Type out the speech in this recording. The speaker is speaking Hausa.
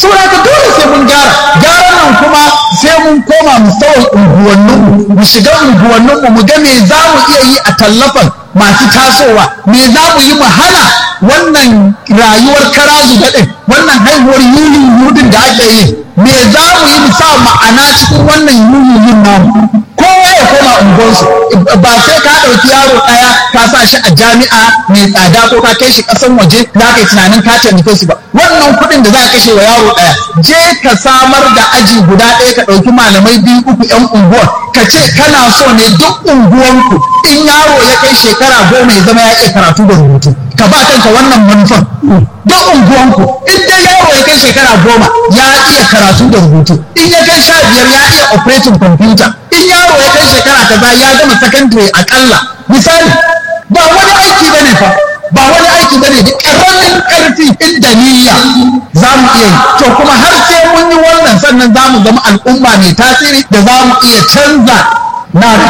saboda ka dole sai mun gyara gyaran nan kuma sai mun koma mu sauya unguwanninmu mu shiga unguwanninmu mu ga me za mu iya yi a tallafan masu tasowa me za mu yi mu hana wannan rayuwar karazu daɗin wannan haihuwar yulin yudin da ake yi me za mu yi mu sa ma'ana cikin wannan yulin namu kowa ya koma unguwarsu ba sai ka ɗauki yaro ɗaya ka sa shi a jami'a mai tsada ko ka kai shi ƙasan waje za ka yi tunanin ka taimake shi ba wannan kuɗin da za ka kashe wa yaro ɗaya je ka samar da aji guda ɗaya ka ɗauki malamai biyu uku yan unguwar ka ce kana so ne duk unguwanku in yaro ya kai shekara goma ya zama ya iya karatu da rubutu ka ba kanka wannan manufan duk unguwanku in dai yaro ya kai shekara goma ya iya karatu da rubutu in ya kai sha biyar ya iya operating computer in yaro ya kai shekara kaza ya gama secondary akalla misali ba wani aiki bane fa ba wani aiki bane da karamin karfi inda niyya za mu iya yi to kuma har sai mun yi wannan sannan za mu zama al'umma mai tasiri da za mu iya canza na